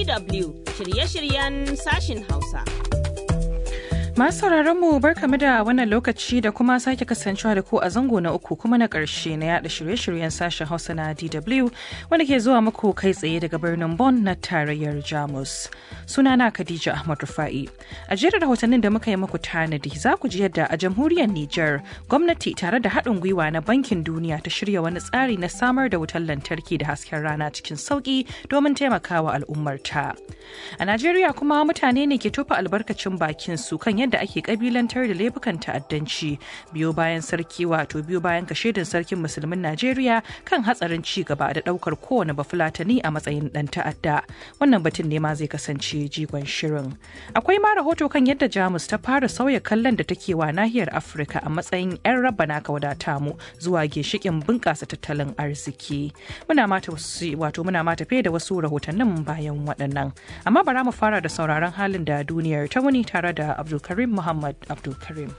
DW shirye-shiryen sashin Hausa. Masu sauraron mu barkamu da wannan lokaci da kuma sake kasancewa da ku a zango na uku kuma na ƙarshe na yada shirye-shiryen sashen Hausa na DW wanda ke zuwa muku kai tsaye daga birnin Bonn na tarayyar Jamus. Sunana Khadija Ahmad Rufa'i. A jerin rahotannin da muka yi muku tanadi za ku ji yadda a jamhuriyar Nijar gwamnati tare da haɗin gwiwa na Bankin Duniya ta shirya wani tsari na samar da wutar lantarki da hasken rana cikin sauƙi domin taimakawa al'ummarta. A Najeriya kuma mutane ne ke tofa albarkacin bakin su kan yadda ake kabilantar da laifukan ta'addanci biyo bayan sarki wato biyo bayan kashedin sarkin musulmin Najeriya kan hatsarin ci gaba da daukar kowane bafulatani a matsayin dan ta'adda. Wannan batun ne ma zai kasance jigon shirin. Akwai ma rahoto kan yadda Jamus ta fara sauya kallon da take wa nahiyar Afirka a matsayin 'yan rabana ka wadata mu zuwa ginshikin bunƙasa tattalin arziki. Muna mata wato muna mata fe da wasu rahotannin bayan waɗannan. Amma bara mu fara da sauraron halin da duniyar ta wuni tare da Abdulkarim Muhammad Abdulkarim.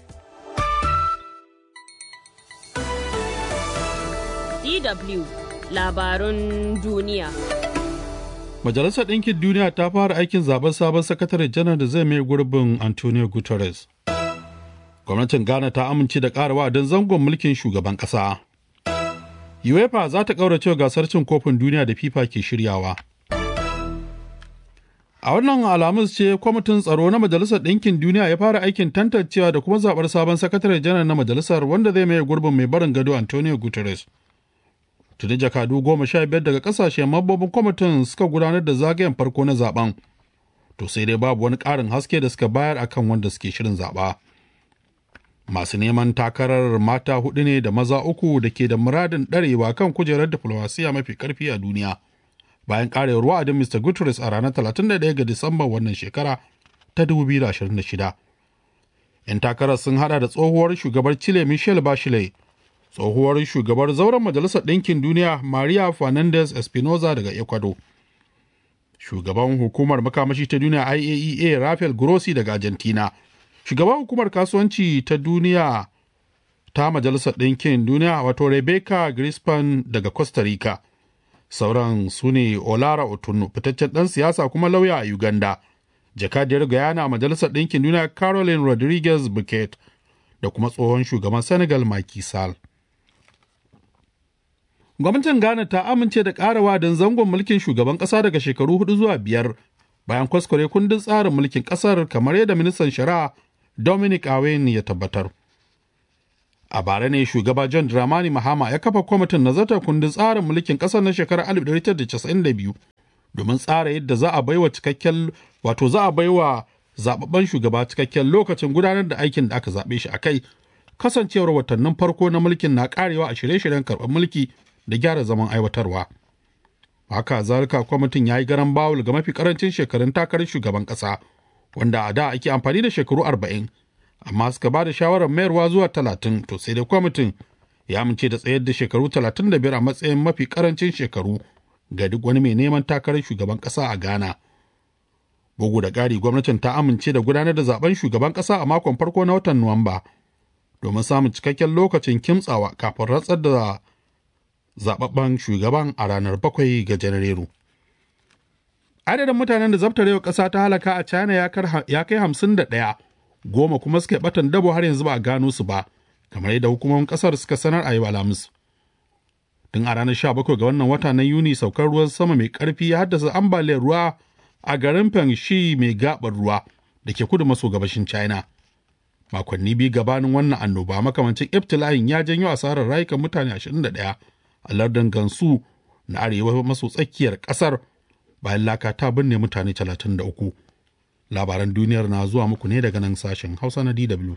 DW labarun duniya. Majalisar Ɗinkin Duniya ta fara aikin zaben sabon sakatare janar da zai mai gurbin Antonio Guterres. Gwamnatin Ghana ta amince da ƙara don zangon mulkin shugaban ƙasa. UEFA za ta ƙaurace gasar cin kofin duniya da FIFA ke shiryawa. A wannan alamus ce kwamitin tsaro na Majalisar Ɗinkin Duniya ya fara aikin tantancewa da kuma zaɓar sabon sakatare janar na majalisar wanda zai maye gurbin mai barin gado Antonio Guterres. Tuni jakadu goma sha biyar daga ƙasashen mambobin kwamitin suka gudanar da zagayen farko na zaben. To sai dai babu wani ƙarin haske da suka bayar akan wanda suke shirin zaɓa. Masu neman takarar mata hudu ne da maza uku da ke da muradin ɗarewa kan kujerar diflomasiya mafi ƙarfi a duniya. bayan karewar wa'adin Mr. Guterres a ranar 31 ga Disamba wannan shekara ta 2026. 'Yan takarar sun hada da tsohuwar shugabar Chile Michelle Bachelet, tsohuwar shugabar zauren Majalisar Ɗinkin Duniya Maria Fernandez Espinoza daga Ecuador, shugaban hukumar makamashi ta duniya IAEA Rafael Grossi daga Argentina, shugaban hukumar kasuwanci ta duniya ta Majalisar Ɗinkin Duniya wato Rebecca Grispan daga Costa Rica. sauran su ne olara otunu fitaccen ɗan siyasa kuma lauya a uganda jakadiyar guyana a majalisar ɗinkin duniya caroline rodriguez buket da kuma tsohon shugaban senegal Macky Sall. gwamnatin ghana ta amince da ƙarawa don zangon mulkin shugaban ƙasa daga shekaru hudu zuwa biyar bayan kwaskware kundin tsarin mulkin ƙasar kamar yadda ministan shari'a dominic awen ya tabbatar a bara ne shugaba john dramani mahama ya kafa kwamitin nazartar kundin tsarin mulkin kasar na shekarar 1992 domin tsara yadda za a baiwa cikakken wato za a baiwa zababben shugaba cikakken lokacin gudanar da aikin da aka zaɓe shi a kai kasancewar watannin farko na mulkin na karewa a shirye-shiryen karɓar mulki da gyara zaman aiwatarwa haka zalika kwamitin ya yi garan bawul ga mafi karancin shekarun takarar shugaban ƙasa wanda a da ake amfani da shekaru arba'in amma suka ba da shawarar mayarwa zuwa talatin to sai dai kwamitin ya amince da tsayar da shekaru talatin da biyar a matsayin mafi karancin shekaru ga duk wani mai neman takarar shugaban ƙasa a ghana bugu da ƙari gwamnatin ta amince da gudanar da zaben shugaban ƙasa a makon farko na watan nuwamba domin samun cikakken lokacin kimtsawa kafin rantsar da zababben shugaban a ranar bakwai ga janairu adadin mutanen da zabtarewa ƙasa ta halaka a china ya kai hamsin da ɗaya goma kuma suka batan dabo har yanzu ba a gano su ba kamar yadda hukumomin kasar suka sanar a yau alhamis tun a ranar 17 ga wannan wata na yuni saukar ruwan sama mai karfi ya haddasa ambaliyar ruwa a garin Fengshi mai gabar ruwa da ke kudu maso gabashin china makonni biyu gabanin wannan annoba makamancin ibtila'in ya janyo asarar rayukan mutane 21 a lardin gansu na arewa maso tsakiyar kasar bayan laka ta binne mutane 33 labaran duniyar na zuwa muku ne daga nan sashen hausa na dw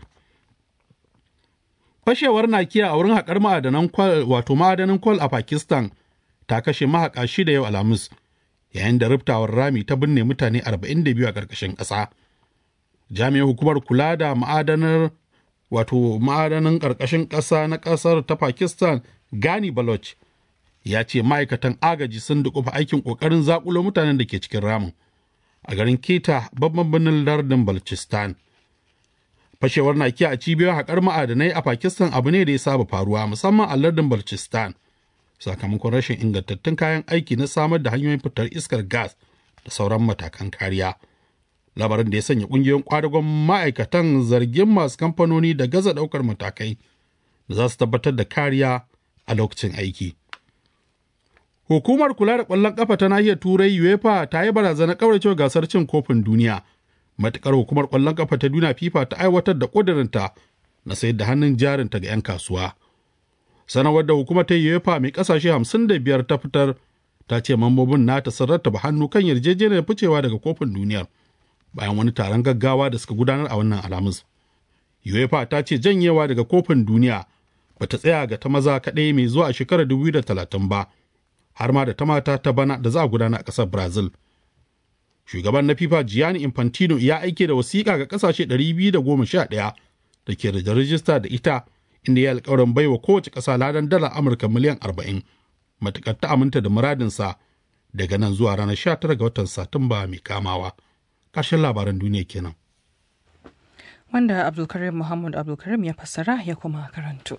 fashewar nakiya a wurin haƙar ma'adanan kwal wato ma'adanin kwal a pakistan ta kashe mahaƙa shida yau alhamis yayin da riftawar rami ta binne mutane 42 a ƙarƙashin ƙasa jami'in hukumar kula da ma'adanar wato ma'adanin ƙarƙashin ƙasa na ƙasar ta pakistan gani baloch ya ce ma'aikatan agaji sun dukufa aikin ƙoƙarin zaƙulo mutanen da ke cikin ramin a garin keta babban birnin lardin balchistan fashewar nakiya a cibiyar haƙar ma'adanai a pakistan abu ne da ya saba faruwa musamman a lardin balchistan sakamakon rashin ingantattun kayan aiki na samar da hanyoyin fitar iskar gas da sauran matakan kariya labarin da ya sanya ƙungiyoyin kwadagon ma'aikatan zargin masu kamfanoni da gaza ɗaukar matakai da za su tabbatar da kariya a lokacin aiki hukumar kula da ƙwallon ƙafa ta nahiyar turai uefa ta yi barazanar ƙauracewa gasar cin kofin duniya matuƙar hukumar ƙwallon ƙafa ta duniya fifa ta aiwatar da ƙudurinta na sayar da hannun jarinta ga 'yan kasuwa sanarwar da hukumar ta uefa mai ƙasashe 55 ta fitar ta ce mambobin nata sun rattaba hannu kan yarjejeniyar ficewa daga kofin duniyar bayan wani taron gaggawa da suka gudanar a wannan alhamis uefa ta ce janyewa daga kofin duniya ba ta tsaya ga ta maza kaɗai mai zuwa a shekarar 2030 ba har ma da ta mata ta bana da za a gudana a ƙasar brazil shugaban na fifa gianni infantino ya aike da wasiƙa ga ƙasashe 211 da ke da rajista da ita inda ya alƙawarin baiwa kowace ƙasa ladan dala amurka miliyan 40 matuƙar ta aminta da muradinsa daga nan zuwa ranar 19 ga watan satumba mai kamawa ƙarshen labaran duniya kenan Wanda Abdulkarim Muhammad Abdulkarim ya fassara ya kuma karanto.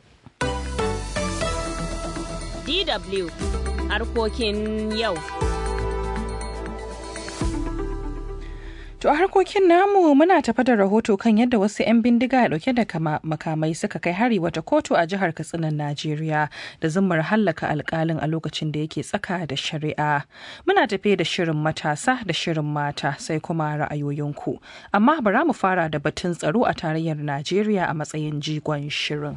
DW harkokin yau. To a harkokin namu muna tafa da rahoto kan yadda wasu 'yan bindiga dauke da kama makamai suka kai hari wata kotu a jihar Katsinan Najeriya da zummar hallaka alkalin a lokacin da yake tsaka da shari'a. Muna tafe da shirin matasa da shirin mata sai kuma ra'ayoyinku. Amma bara mu fara da batun tsaro a tarayyar Najeriya a matsayin jigon shirin.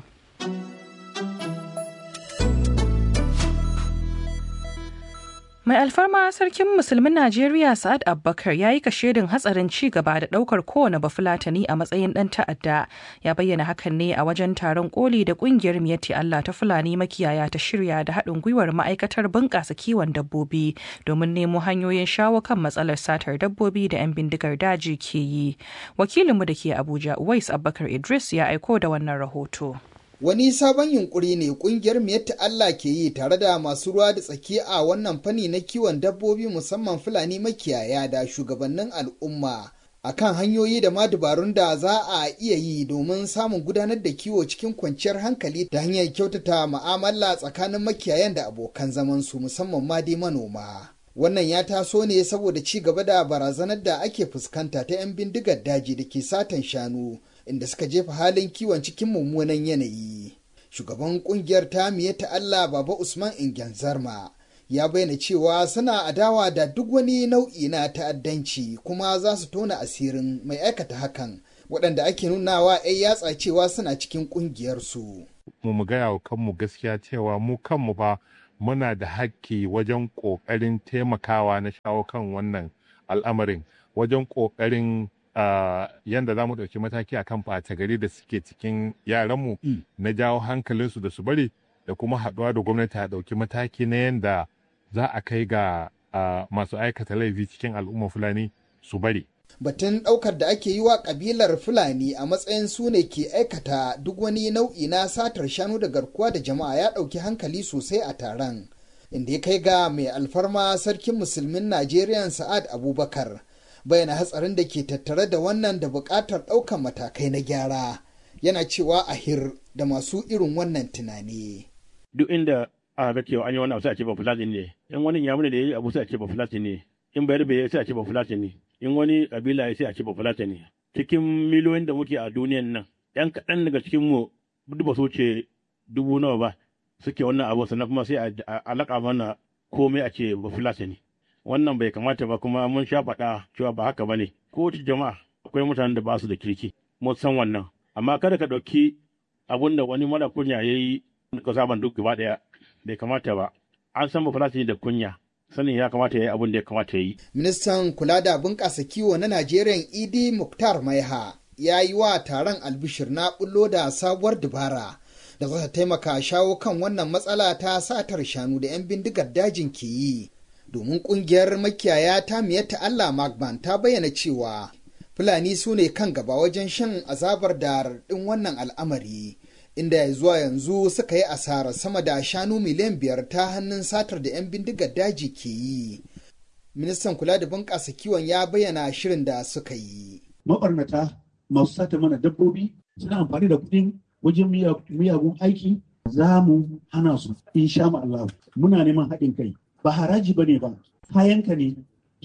Mai alfarma sarkin musulmin Najeriya Sa'ad Abubakar ya yi kashedin hatsarin ci gaba da daukar kowane bafulatani a matsayin dan ta'adda. Ya bayyana hakan ne a wajen taron koli da kungiyar Miyatti Allah ta Fulani makiyaya ta shirya da haɗin gwiwar ma'aikatar bunƙasa kiwon dabbobi domin nemo hanyoyin shawo kan matsalar satar dabbobi da 'yan bindigar daji ke yi. Wakilinmu da ke Abuja, Uwais Abubakar Idris ya aiko da wannan rahoto. Wani sabon yunkuri ne kungiyar Miyatta Allah ke yi tare da masu ruwa da tsaki a wannan fanni na kiwon dabbobi musamman Fulani makiyaya da shugabannin al'umma akan hanyoyi da ma dabarun da za a iya yi domin samun gudanar da kiwo cikin kwanciyar hankali ta hanyar kyautata ma'amala tsakanin makiyayan da abokan zamansu musamman ma dai manoma. Wannan ya taso ne saboda ci gaba da barazanar da ake fuskanta ta 'yan bindigar daji da ke satan shanu. inda suka jefa halin kiwon cikin mummunan yanayi. Shugaban kungiyar ta ta Allah Baba Usman Ingen Zarma ya bayyana cewa suna adawa da duk wani nau'i na ta'addanci kuma za su tona asirin mai aikata hakan waɗanda ake nunawa 'yan yatsa cewa suna cikin ƙungiyarsu. Mu mu gaya wa kanmu gaskiya cewa mu kanmu fa muna da hakki wajen ƙoƙarin taimakawa na shawo kan wannan al'amarin wajen ƙoƙarin Uh, yanda za mu ɗauki mataki a kan ɓata gari da suke cikin yaranmu mm. na jawo hankalinsu da su bari da kuma haɗuwa da gwamnati a ɗauki mataki na yanda za a kai ga uh, masu aikata laifi cikin al'umma fulani su bari. Batun ɗaukar da ake yi wa ƙabilar Fulani a matsayin su ne ke aikata duk wani nau'i na satar shanu da garkuwa da jama'a ya ɗauki hankali sosai a taron. Inda ya kai ga mai alfarma sarkin musulmin Najeriya Sa'ad Abubakar. bayyana hatsarin da ke tattare da wannan da buƙatar ɗaukar matakai na gyara yana cewa a hir da masu irin wannan tunani. Duk inda aka ga cewa an yi wani abu sai a ce ba fulani ne, in wani yamuni da ya yi abu sai a ce ba fulani ne, in bayar bai sai a ce ba fulani ne, in wani kabila ya sai a ce ba fulani ne. Cikin miliyoyin da muke a duniyan nan, ‘yan kaɗan daga cikin mu duk ba su ce dubu nawa ba suke wannan abu sannan kuma sai a alaƙa mana komai a ce ba fulani ne. wannan bai kamata ba kuma mun sha faɗa cewa ba haka ba ne kowace jama'a akwai mutanen da ba su da kirki mun san wannan amma kada ka ɗauki abun da wani mara kunya ya yi ka saban duk gaba ɗaya bai kamata ba an san bafulatani da kunya sanin ya kamata ya yi abun da ya kamata ya yi. ministan kula da bunƙasa kiwo na najeriya idi muktar maiha ya yi wa taron albishir na bullo da sabuwar dabara da za ta taimaka shawo kan wannan matsala ta satar shanu da 'yan bindigar dajin ke yi domin kungiyar makiyaya ta miyatta Allah Magban ta bayyana cewa Fulani su ne kan gaba wajen shan azabar da raɗin wannan al'amari, inda zuwa yanzu suka yi asara sama da shanu miliyan biyar ta hannun satar da 'yan bindigar daji ke yi. Ministan kula da bunƙasa kiwon ya bayyana shirin da suka yi. Maɓarnata masu sata mana dabbobi suna amfani da kuɗin wajen miyagun aiki za mu hana su insha Allah muna neman haɗin kai ba haraji ba ne ba kayanka ne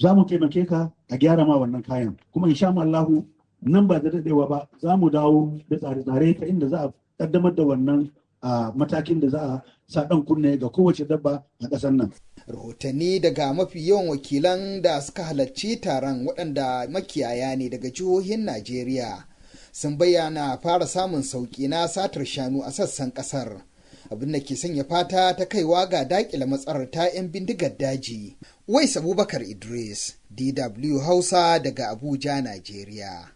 za mu taimake ka a gyara ma wannan kayan kuma insha Allahu nan ba da daɗewa ba za mu dawo da tsare-tsare ta inda za a kaddamar da wannan matakin da za a sa ɗan kunne ga kowace dabba a ƙasar nan. Rahotanni daga mafi yawan wakilan da suka halarci taron waɗanda makiyaya ne daga jihohin Najeriya sun bayyana fara samun sauƙi na satar shanu a sassan ƙasar. abin da ke sanya fata ta kaiwa ga dakile matsalar ta 'yan bindigar daji. Wais Abubakar Idris, DW Hausa daga Abuja, Najeriya.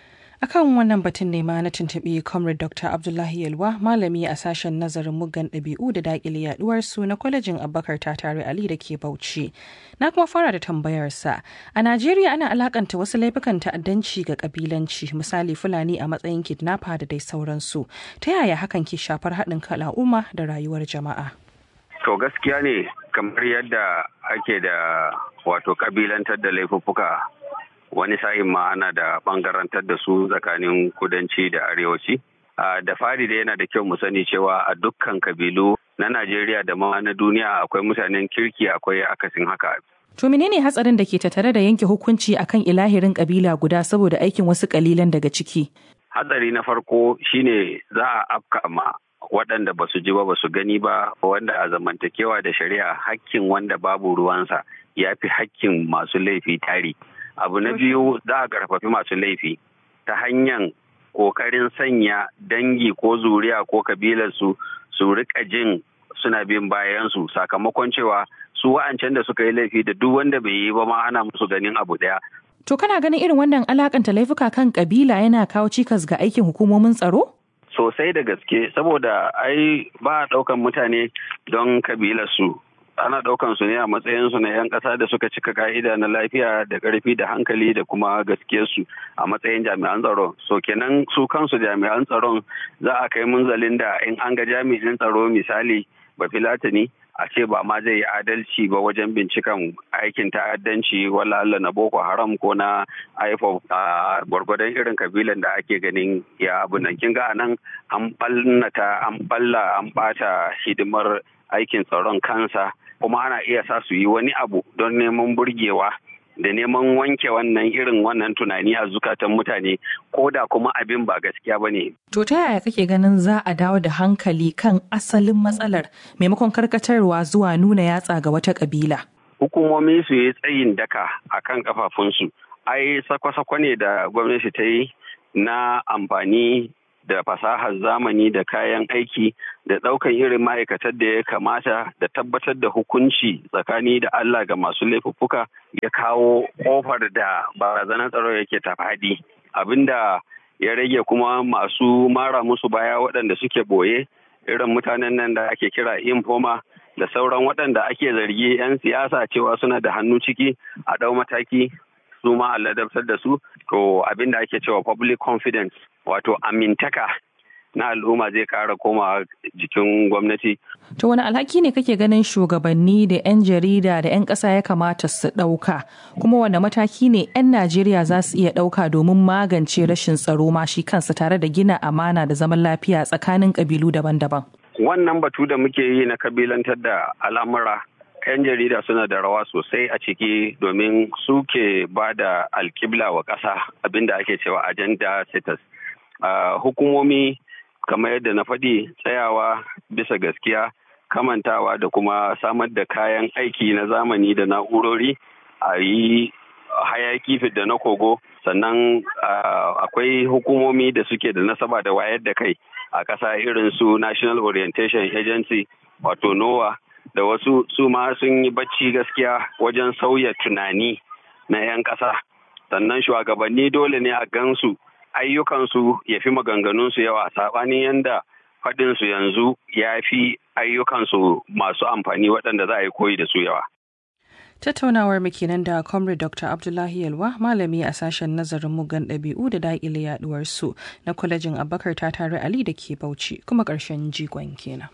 akan wannan batun ne ma na tuntuɓi comrade dr abdullahi yalwa malami a sashen nazarin muggan ɗabi'u da daƙile yaduwar su na kwalejin abubakar tare ali da ke bauchi na kuma fara da tambayarsa a najeriya ana alakanta wasu laifukan ta'addanci ga kabilanci misali fulani a matsayin kidnapper da dai sauransu ta yaya hakan ke shafar haɗin kan al'umma da rayuwar jama'a to gaskiya ne kamar yadda ake da wato kabilantar da laifuffuka wani sa'in ma ana da bangarantar da su tsakanin kudanci da arewaci. Da fari da yana da kyau mu sani cewa a dukkan kabilu na Najeriya da ma na duniya akwai mutanen kirki akwai akasin haka. To menene hatsarin da ke tattare da yanke hukunci akan ilahirin kabila guda saboda aikin wasu kalilan daga ciki? Hatsari na farko shine za a afka ma waɗanda ba su ji ba ba su gani ba wanda a zamantakewa da shari'a hakkin wanda babu ruwansa ya fi hakkin masu laifi tari. abu na biyu za a karfafi masu laifi ta hanyar kokarin sanya dangi ko zuriya ko kabilarsu su rika jin suna bin bayansu sakamakon cewa su wa'ancan da suka yi laifi da duk wanda bai yi ba ma ana musu ganin abu daya to kana ganin irin wannan alakanta laifuka kan kabila yana kawo cikas ga aikin hukumomin tsaro sosai da gaske saboda ai ba a ɗaukan mutane don kabilarsu ana ɗaukan su ne a matsayin su na 'yan ƙasa da suka cika ka'ida na lafiya da ƙarfi da hankali da kuma gaskiyarsu a matsayin jami'an tsaro so kenan su kansu jami'an tsaron za a kai munzalin da in an ga jami'in tsaro misali ba filatani a ce ba ma zai yi adalci ba wajen binciken aikin ta'addanci wala Allah na Boko Haram ko na IFOP a gwargwadon irin kabilan da ake ganin ya abu nan kin ga anan an ballata an balla an bata hidimar aikin tsaron kansa kuma ana iya sa su yi wani abu don neman burgewa da neman wanke wannan irin wannan tunani a zukatan mutane ko da kuma abin ba gaskiya ba ne. To ta yaya kake ganin za a dawo da hankali kan asalin matsalar maimakon karkatarwa zuwa nuna yatsa ga wata kabila? Hukumomi su yi tsayin daka a kan kafafunsu. Ai sakwa-sakwa ne da gwamnati ta yi na amfani da fasahar zamani da kayan aiki da ɗaukan irin ma'aikatar da ya kamata da tabbatar da hukunci tsakani da Allah ga masu laifuffuka ya kawo ƙofar da barazanar tsaro yake ta faɗi abinda ya rage kuma masu mara musu baya waɗanda suke boye irin mutanen nan da ake kira infoma da sauran waɗanda ake zargi 'yan siyasa cewa suna da hannu ciki a ɗau mataki su ma a ladabtar da su to abin da ake cewa public confidence wato amintaka na al'umma zai kara koma jikin gwamnati. To wani alhaki ne kake ganin shugabanni da 'yan jarida da 'yan ƙasa ya kamata su ɗauka kuma wani mataki ne 'yan Najeriya za su iya ɗauka domin magance rashin tsaro ma shi kansa tare da gina amana da zaman lafiya tsakanin ƙabilu daban-daban. Wannan batu da muke yi na kabilantar da al'amura 'yan jarida suna da rawa sosai a ciki domin suke ba da alkibla wa ƙasa abinda ake cewa agenda status. Uh, hukumomi kamar yadda na faɗi tsayawa bisa gaskiya kamantawa da kuma samar da kayan aiki na zamani da na'urori a yi hayaki da na kogo sannan uh, akwai hukumomi da suke da nasaba da wayar da kai a ƙasa irin su national orientation agency wato nowa da wasu su ma sun yi bacci gaskiya wajen sauya tunani na 'yan ƙasa sannan shugabanni dole ne a gansu ayyukansu ya fi maganganunsu yawa saɓanin yadda faɗinsu yanzu ya fi ayyukansu masu amfani waɗanda za a yi koyi da su yawa. Tattaunawar mu kenan da Comrade Dr. Abdullahi Yalwa malami a sashen nazarin mugan ɗabi'u da daƙile yaɗuwar su na kwalejin Abubakar ta tare Ali da ke Bauchi kuma ƙarshen jigon kenan.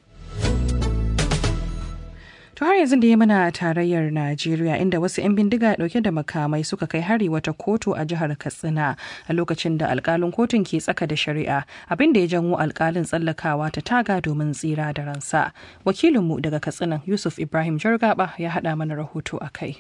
To har yanzu da ya mana tarayyar Najeriya inda wasu 'yan bindiga dauke da makamai suka kai hari wata kotu a jihar Katsina a lokacin da alkalin kotun ke tsaka da shari'a abin da ya janwo alkalin tsallakawa ta taga domin tsira da ransa. Wakilinmu daga Katsina Yusuf Ibrahim Jargaba ya haɗa mana rahoto a kai.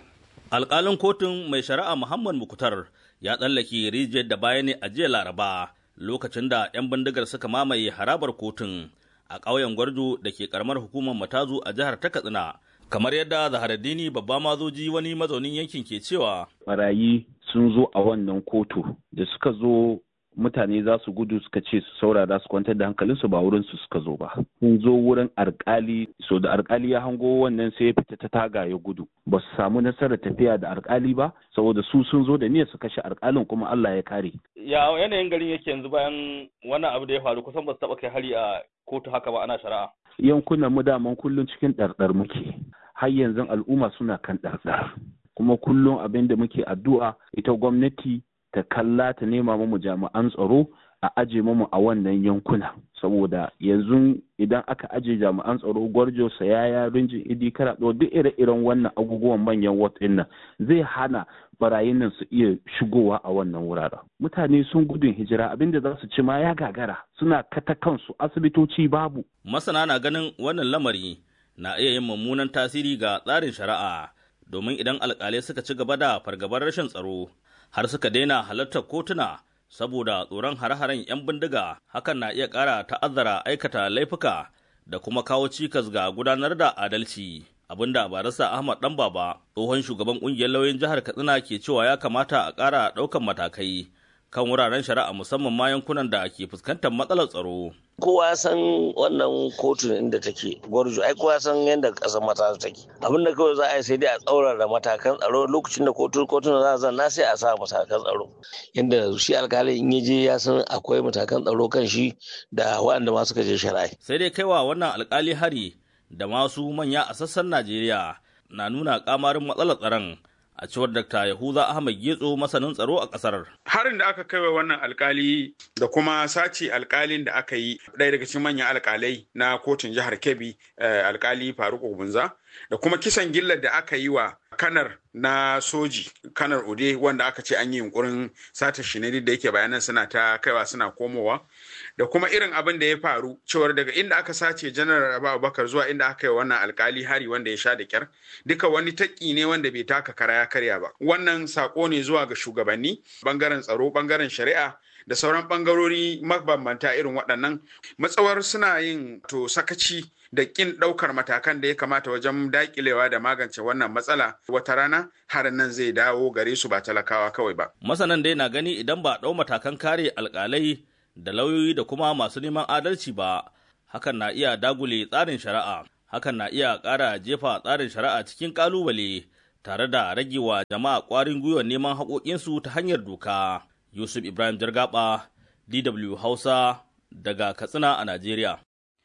alƙalin kotun mai shari'a muhammad mukutar ya tsallake rijiyar da baya ne a jiya laraba lokacin da 'yan bindigar suka mamaye harabar kotun a ƙauyen gwarjo da ke karamar hukumar matazu a jihar ta katsina kamar yadda zaharaddini babba mazoji wani mazaunin yankin ke cewa barayi sun zo a wannan kotu da suka zo mutane za su gudu suka ce su saurara su kwantar da hankalinsu ba wurin su suka zo ba sun zo wurin alkali so da alkali ya hango wannan sai ya fita ta taga ya gudu ba su samu nasarar tafiya da alkali ba saboda su sun zo da niyyar su kashe alkalin kuma Allah ya kare ya yanayin garin yake yanzu bayan wannan abu da ya faru kusan ba su taba kai hari a kotu haka ba ana shari'a yankunan mu daman kullum cikin ɗarɗar muke har yanzu al'umma suna kan ɗarɗar kuma kullum abin da muke addu'a ita gwamnati ta kalla ta nema mu jami'an tsaro a aje mu a wannan yankuna saboda yanzu idan aka aje jami'an tsaro gwarjo sayaya rinjin idi karaɗo duk ire-iren wannan abubuwan manyan wat nan zai hana barayin nan su iya shigowa a wannan wuraren mutane sun gudun hijira abinda za su ci ma ya gagara suna kata kansu asibitoci babu masana na ganin wannan lamari na iya yin mummunan tasiri ga tsarin shari'a domin idan alkalai suka ci gaba da fargabar rashin tsaro har suka daina halartar kotuna saboda tsoron hare-haren 'yan bindiga hakan na iya ƙara ta'azzara aikata laifuka da kuma kawo cikas ga gudanar da adalci abinda barista ahmad dan baba tsohon shugaban ƙungiyar lauyin jihar katsina ke cewa ya kamata a ƙara ɗaukan matakai kan wuraren shari'a musamman ma yankunan da ke fuskantar matsalar tsaro kowa ya san wannan kotun inda take gwarjo ai kowa ya san yadda kasar mata take abin da kawai za a yi sai dai a tsaurara matakan tsaro lokacin da kotun kotun za a zanna sai a sa matakan tsaro yadda shi alkali in je ya san akwai matakan tsaro kan shi da waɗanda ma suka je shari'a sai dai kaiwa wannan alkali hari da masu manya a sassan najeriya na nuna kamarin matsalar tsaron a cewar Dr. Yahuza Ahmad Getso masanin tsaro a ƙasar. Harin da aka kai wa wannan alkali da kuma sace alkalin da aka yi ɗaya daga cikin manyan alkalai na kotun jihar Kebbi alkali Faruk Ogunza da kuma kisan gillar da aka yi wa kanar na soji kanar ode wanda aka ce an yi yunkurin sata shi ne da yake bayanan suna ta kaiwa suna komowa da kuma irin abin da ya faru cewar daga inda aka sace janar abubakar zuwa inda aka yi wannan alkali hari wanda ya sha da kyar duka wani taƙi ne wanda bai taka kara ya karya ba wannan sako ne zuwa ga shugabanni bangaren tsaro bangaren shari'a da sauran bangarori mabambanta irin waɗannan matsawar suna yin to sakaci da kin ɗaukar matakan da ya kamata wajen daƙilewa da magance wannan matsala wata rana harin nan zai dawo gare su ba talakawa kawai ba. Masanan dai na gani idan ba ɗau matakan kare alƙalai da lauyoyi da kuma masu neman adalci ba, hakan na iya dagule tsarin shari'a, hakan na iya ƙara jefa tsarin shari'a cikin ƙalubale tare da ragewa jama'a ƙwarin gwiwar neman haƙoƙinsu ta hanyar doka. Yusuf Ibrahim Jargaba, DW Hausa, daga Katsina a Najeriya.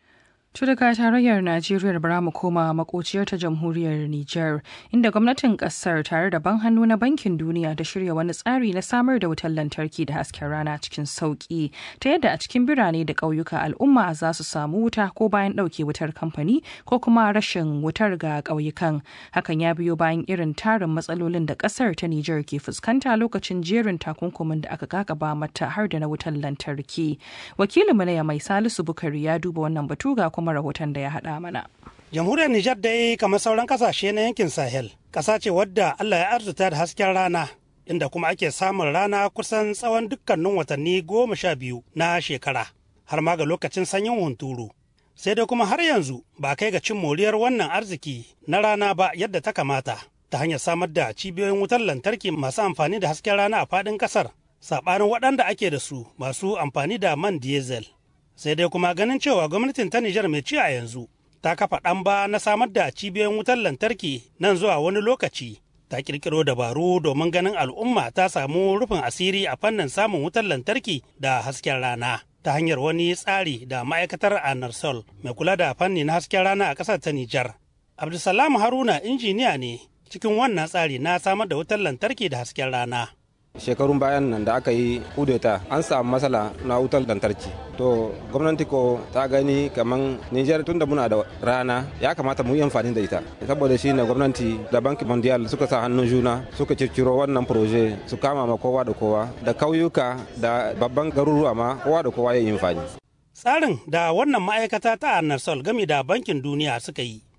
To daga tarayyar Najeriya bara mu koma makociyar ta jamhuriyar Nijar inda gwamnatin kasar tare da ban hannu na bankin duniya ta shirya wani tsari na samar da wutar lantarki da hasken rana cikin sauki ta yadda a cikin birane da ƙauyuka al'umma za su samu wuta ko bayan ɗauke wutar kamfani ko kuma rashin wutar ga ƙauyukan. Hakan ya biyo bayan irin tarin matsalolin da ƙasar ta Nijar ke fuskanta lokacin jerin takunkumin da aka kakaba mata har da na wutar lantarki. Wakilinmu na mai Salisu Bukari ya duba wannan batu ga kuma kuma rahoton da ya haɗa mana. Jamhuriyar Nijar dai kamar sauran kasashe na yankin Sahel, ƙasa ce wadda Allah ya arzuta da hasken rana, inda kuma ake samun rana kusan tsawon dukkanin watanni goma sha biyu na shekara, har ma ga lokacin sanyin hunturu. Sai dai kuma har yanzu ba kai ga cin moriyar wannan arziki na rana ba yadda ta kamata, ta hanyar samar da cibiyoyin wutar lantarki masu amfani da hasken rana a faɗin ƙasar, saɓanin waɗanda ake da su masu amfani da man diesel. sai dai kuma ganin cewa gwamnatin ta Nijar mai ci a yanzu ta kafa ɗan ba na samar da cibiyoyin wutar lantarki nan zuwa wani lokaci ta kirkiro dabaru domin ganin al'umma ta samu rufin asiri a fannin samun wutar lantarki da hasken rana ta hanyar wani tsari da ma'aikatar anarsol mai kula da fanni na hasken rana a ƙasar ta Nijar. Abdulsalam Haruna injiniya ne cikin wannan tsari na samar da wutar lantarki da hasken rana. shekarun bayan nan da aka yi kudeta an samu matsala na wutar lantarki to gwamnati ko ta gani kamar niger tun da muna da rana ya kamata mu yi amfani da ita saboda shi ne gwamnati da banki mondial suka sa hannun juna suka circiro wannan proje su kama ma kowa da kowa da kauyuka da babban garuruwa ma kowa da kowa ya yi amfani tsarin da wannan ma'aikata ta annarsol gami da bankin duniya suka yi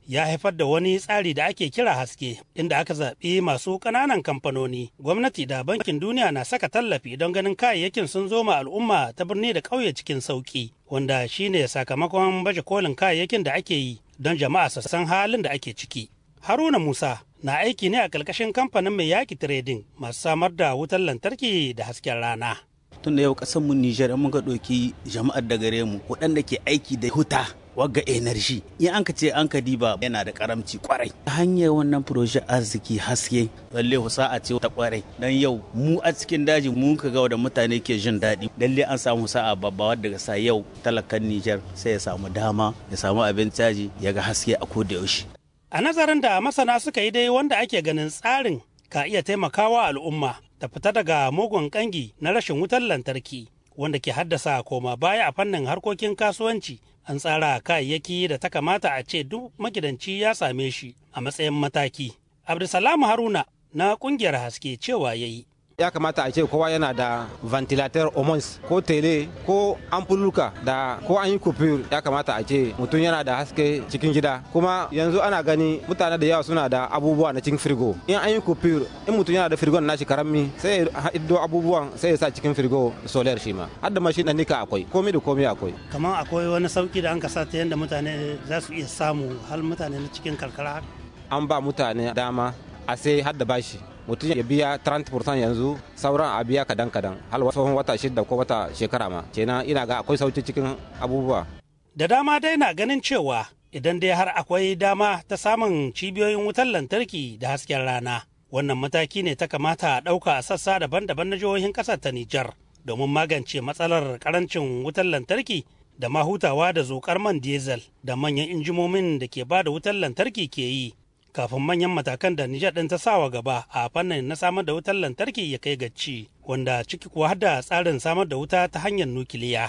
ya haifar da wani tsari da ake kira haske inda aka zaɓi masu ƙananan kamfanoni gwamnati da bankin duniya na saka tallafi don ganin kayayyakin sun zo ma al'umma ta birni da ƙauye cikin sauƙi wanda shine sakamakon baje kolin kayayyakin da ake yi don jama'a su san halin da ake ciki haruna musa na aiki ne a ƙarƙashin kamfanin mai yaki trading masu samar da wutar lantarki da hasken rana tun da yau mu Nijar mun ga ɗauki jama'ar da gare mu waɗanda ke aiki da huta wagga energy in an ka ce an ka diba yana da karamci kwarai hanyar wannan proje arziki haske lalle a ce ta kwarai dan yau mu a cikin daji mu ka ga da mutane ke jin daɗi lalle an samu sa'a babba wadda ga sa yau talakan Nijar sai ya samu dama ya samu abin caji ya ga haske a koda yaushe a nazarin da masana suka yi dai wanda ake ganin tsarin ka iya taimakawa al'umma ta fita daga mugun kangi na rashin wutar lantarki wanda ke haddasa koma baya a fannin harkokin kasuwanci an tsara kayayyaki da ta kamata a ce duk magidanci ya same shi a matsayin mataki. Abdulsalam Haruna na kungiyar haske cewa ya yi. ya kamata a ce kowa yana da ventilator homons ko tele ko ampuluka da ko an yi kufur ya kamata a ce mutum yana da haske cikin gida kuma yanzu ana gani mutane da yawa suna da abubuwa na cikin firgo in an yi kufur in mutum yana da firgon nashi karami sai ya hiddo abubuwan sai ya sa cikin firgo solar shi ma har da mashi na nika akwai komai da komai akwai kamar akwai wani sauki da an kasa ta yadda mutane za su iya samu hal mutane na cikin karkara an ba mutane dama a sai har da bashi mutum ya biya 30% yanzu sauran a biya kadan kadan hal tsohon wata shida ko wata shekara ma kenan ina ga akwai sauki cikin abubuwa da dama dai na ganin cewa idan dai har akwai dama ta samun cibiyoyin wutar lantarki da hasken rana wannan mataki ne ta kamata a ɗauka a sassa daban-daban na jihohin ƙasar ta Nijar domin magance matsalar karancin wutar lantarki da ma hutawa da zokar man diesel da manyan injimomin da ke ba da wutar lantarki ke yi kafin manyan matakan da Nijar ɗin ta sawa gaba a fannin na samar da wutar lantarki ya kai gaci wanda ciki kuwa har da tsarin samar da wuta ta hanyar nukiliya.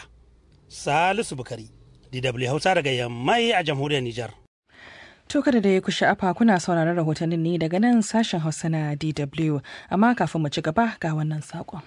Salisu Bukari, DW Hausa daga Yammai a jamhuriyar Nijar. To kada da ya ku sha'afa kuna sauraron rahotannin ne daga nan sashen Hausa na DW amma kafin mu ci gaba ga wannan saƙon.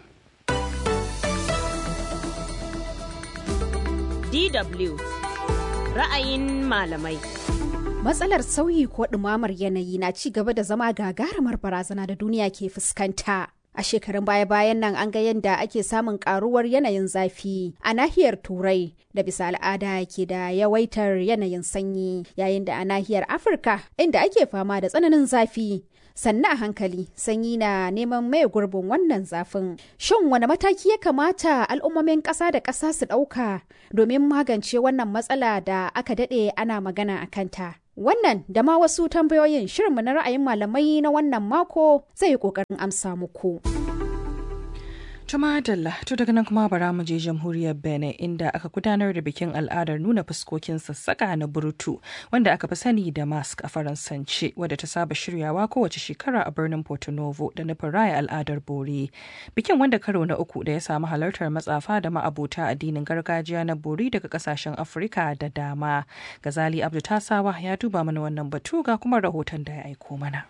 DW ra'ayin malamai. Matsalar sauyi ko ɗumamar yanayi na ci gaba da zama gagarumar barazana da duniya ke fuskanta. A shekarun baya-bayan nan an ga yadda ake samun karuwar yanayin zafi a nahiyar Turai da bisa al'ada ke da yawaitar yanayin sanyi yayin da a nahiyar Afirka inda ake fama da tsananin zafi. Sannan a hankali sanyi na neman mai gurbin wannan zafin. Shin wani mataki ya kamata al'ummomin ƙasa da ƙasa su ɗauka domin magance wannan matsala da aka daɗe ana magana a kanta? Wannan da ma wasu tambayoyin shirinmu na ra'ayin malamai na wannan mako zai yi ƙoƙarin amsa muku. Tuma Dalla, to daga nan kuma bara mu je jamhuriyar Benin inda aka gudanar da bikin al'adar nuna fuskokin sassaka na burtu wanda aka fi sani da mask a faransance wadda ta saba shiryawa kowace shekara a birnin Porto Novo da nufin raya al'adar bori. Bikin wanda karo na uku da ya samu halartar matsafa da ma'abota addinin gargajiya na bori daga kasashen Afirka da dama. Gazali Abdu Tasawa ya duba mana wannan batu ga kuma rahoton da ya aiko mana.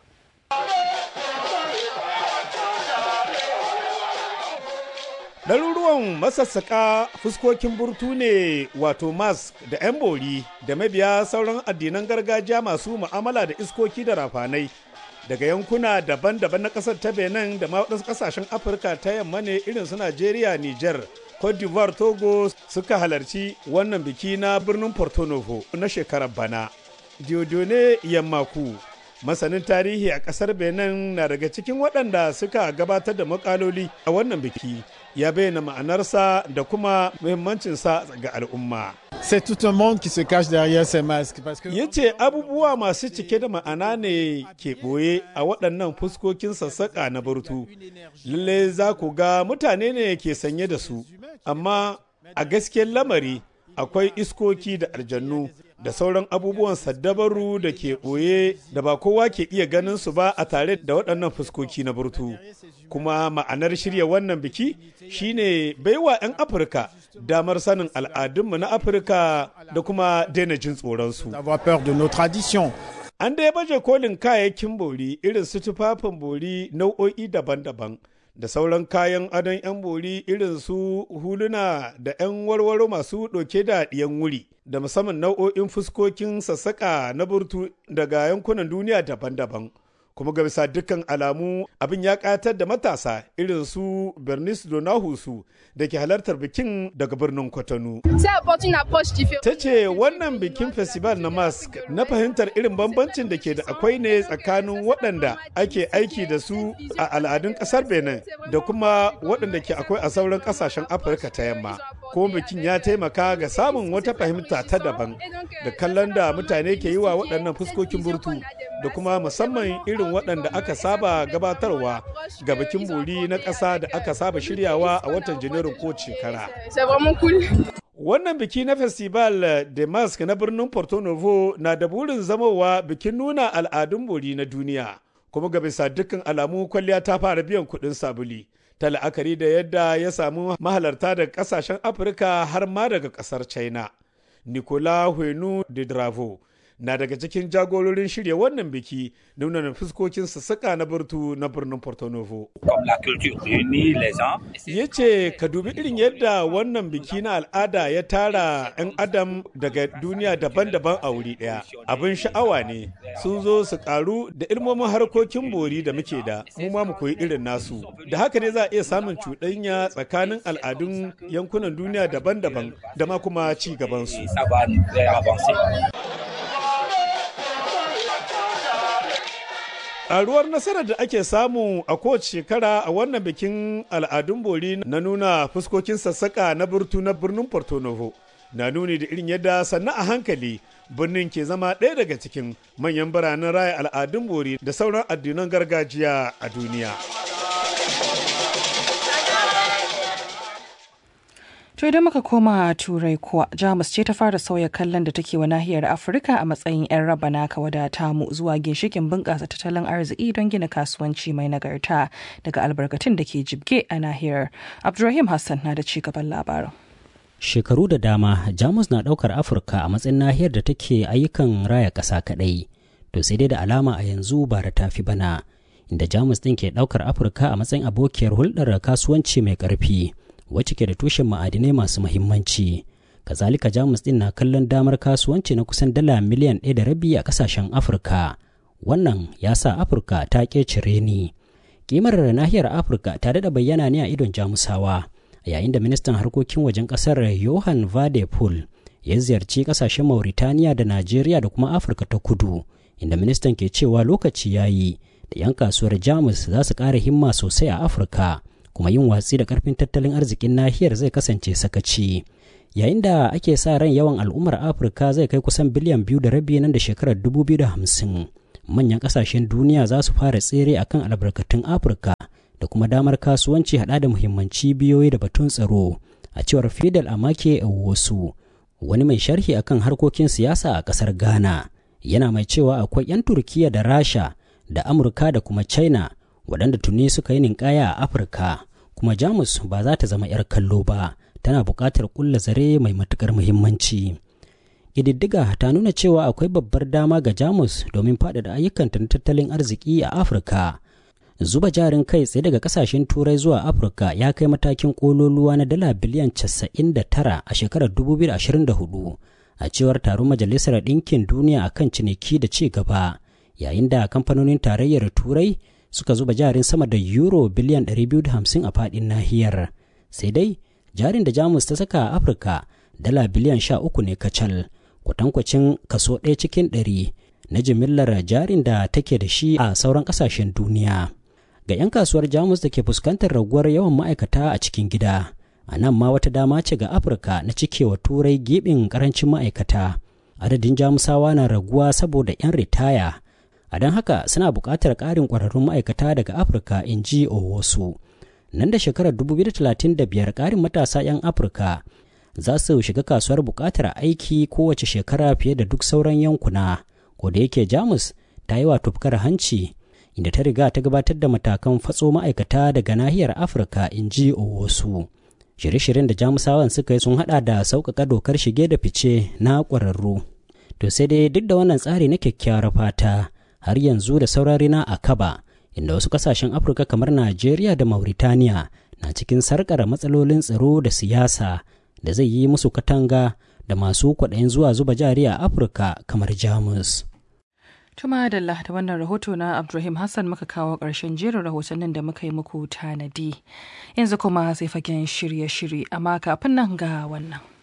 Ɗaruruwan masassaƙa fuskokin burtu ne wato mask da 'yan bori da mabiya sauran addinan gargajiya masu mu'amala da iskoki da rafanai daga yankuna daban-daban na ƙasar ta benin da ma waɗansu ƙasashen afirka ta yamma ne irin su najeriya niger cote d'ivoire togo suka halarci wannan biki na birnin porto novo na shekarar bana diodone yammaku masanin tarihi a ƙasar benin na daga cikin waɗanda suka gabatar da makaloli a wannan biki ya bayyana ma'anarsa da kuma muhimmancinsa ga al'umma. C'est tout un monde qui se cache derrière ces masques. Parce que... Ya ce abubuwa masu cike da ma'ana ne ke ɓoye a waɗannan fuskokin sassaƙa na burtu. Lalle za ku ga mutane ne ke sanye da su, amma a gaskiyar lamari akwai iskoki da aljannu da sauran abubuwan saddabaru da ke ɓoye da ba kowa ke iya ganin su ba a tare da waɗannan fuskoki na burtu. Kuma ma'anar shirya wannan biki shine baiwa 'yan Afirka damar sanin al'adunmu na Afirka da kuma daina jin tsoronsu. An da ya baje kolin kayayyakin bori irin su tufafin bori nau'o'i daban-daban da sauran kayan adon 'yan bori irin su huluna da 'yan warwaro masu ɗauke da ɗiyan wuri da musamman nau'o'in fuskokin sassaƙa na burtu daga yankunan duniya daban-daban kuma ga bisa dukkan alamu abin ya ƙayatar da matasa irin su bernice donahusu da ke halartar bikin daga birnin kwatano ta ce wannan bikin festival na mask na fahimtar irin bambancin da ke da akwai ne tsakanin waɗanda ake aiki da su a al'adun ƙasar benin da kuma waɗanda ke akwai a sauran ƙasashen afirka ta yamma ko bikin ya taimaka ga samun wata fahimta ta daban da kallon da mutane ke yi wa waɗannan fuskokin burtu da kuma musamman irin waɗanda aka saba gabatarwa ga bikin bori na ƙasa da aka saba shiryawa a watan janairun ko shekara. Wannan biki na Festival de Mask na birnin Porto Novo na da burin zamowa bikin nuna al'adun bori na duniya, kuma ga bisa dukkan alamu kwalliya ta fara biyan kuɗin sabuli. Ta la'akari da yadda ya samu mahalarta daga ƙasashen Afirka har ma daga ƙasar China. Nicolas Huenu de Dravo na daga cikin jagororin shirya wannan biki nuna fuskokin sassaƙa na burtu na birnin Porto Novo. Ya ce ka dubi irin yadda wannan biki na al'ada ya tara 'yan adam daga duniya daban-daban a wuri ɗaya. Abin sha'awa ne sun zo su karu da ilmomin harkokin bori da muke da mu ma mu koyi irin nasu. Da haka ne za a iya samun cuɗanya tsakanin al'adun yankunan duniya daban-daban da ma kuma ci gabansu. Ƙaruwar nasarar da ake samu a kowace shekara a wannan bikin al'adun bori na nuna fuskokin sassaƙa na burtu na birnin Porto Novo na nuni da irin yadda sannan a hankali birnin ke zama ɗaya daga cikin manyan biranen raya al'adun bori da sauran addinan gargajiya a duniya. To idan muka koma turai kuwa Jamus ce ta fara sauya kallon da take wa nahiyar Afirka a matsayin 'yan raba naka wadata mu zuwa ginshikin bunƙasa tattalin arziki don gina kasuwanci mai nagarta daga albarkatun da ke jibge a nahiyar. Abdulrahim Hassan na da ci gaban labarin. Shekaru da dama Jamus na ɗaukar Afirka a matsayin nahiyar da take ayyukan raya ƙasa kaɗai. To sai dai da alama a yanzu ba da tafi bana. Inda Jamus ɗin ke ɗaukar Afirka a matsayin abokiyar hulɗar kasuwanci mai ƙarfi. wacce ke da tushen ma'adinai masu mahimmanci kazalika jamus din na kallon damar kasuwanci na kusan dala miliyan ɗaya da rabi a ƙasashen afirka wannan ya sa afirka ta ƙecire ni kimar nahiyar afirka ta daɗa bayyana ne a idon jamusawa yayin da ministan harkokin wajen ƙasar johan vade pool ya ziyarci ƙasashen mauritaniya da najeriya da kuma afirka ta kudu inda ministan ke cewa lokaci ya yi da 'yan kasuwar jamus za su ƙara himma sosai a afirka kuma yin watsi da karfin tattalin arzikin nahiyar zai kasance sakaci yayin da ake sa ran yawan al'ummar afirka zai kai kusan biliyan biyu da rabi nan da shekarar dubu biyu da hamsin manyan kasashen duniya za su fara tsere akan albarkatun afirka da kuma damar kasuwanci hada da muhimman cibiyoyi da batun tsaro a cewar fidel amake wasu wani mai sharhi akan harkokin siyasa a kasar ghana yana mai cewa akwai 'yan turkiya da rasha da amurka da kuma china waɗanda tuni suka yi ninkaya a afirka kuma jamus ba za ta zama 'yar kallo ba tana buƙatar ƙulla zare mai matuƙar muhimmanci ƙididdiga ta nuna cewa akwai babbar dama ga jamus domin faɗaɗa ayyukanta na tattalin arziki a afirka zuba jarin kai tsaye daga kasashen turai zuwa afirka ya kai matakin ƙololuwa na dala biliyan 99 a shekarar 2024 a cewar taron majalisar ɗinkin duniya akan ciniki da ci gaba yayin da kamfanonin tarayyar turai suka zuba jarin sama da euro biliyan 250 a fadin nahiyar sai dai jarin da jamus ta saka a afirka dala biliyan 13 ne kacal kwatankwacin kaso ɗaya cikin ɗari na jimillar jarin da take da shi a sauran ƙasashen duniya ga 'yan kasuwar jamus da ke fuskantar raguwar yawan ma'aikata a cikin gida a nan ma wata dama ce ga afirka na cikewa turai gibin karancin ma'aikata adadin jamusawa na raguwa saboda 'yan ritaya a don haka suna buƙatar ƙarin ƙwararrun ma'aikata daga afirka in ji wasu nan da shekarar 2035 ƙarin matasa 'yan afirka za su shiga kasuwar buƙatar aiki kowace shekara fiye da duk sauran yankuna ko da yake jamus ta yi wa tufkar hanci inda ta riga ta gabatar da matakan fatso ma'aikata daga nahiyar afirka in ji wasu shirye-shiryen da jamusawan suka yi sun hada da sauƙaƙa dokar shige da fice na ƙwararru to sai dai duk da wannan tsari na kyakkyawar fata har yanzu da saurari na a kaba inda wasu kasashen Afirka kamar Najeriya da Mauritania na cikin sarƙar matsalolin tsaro da siyasa da zai yi musu katanga da masu kwaɗayin zuwa zuba jari a Afirka kamar Jamus. Tuma da da wannan rahoto na Abdulrahim Hassan muka kawo ƙarshen jerin rahotannin da muka yi muku tanadi. Yanzu kuma sai fagen shirye-shirye amma kafin nan ga wannan.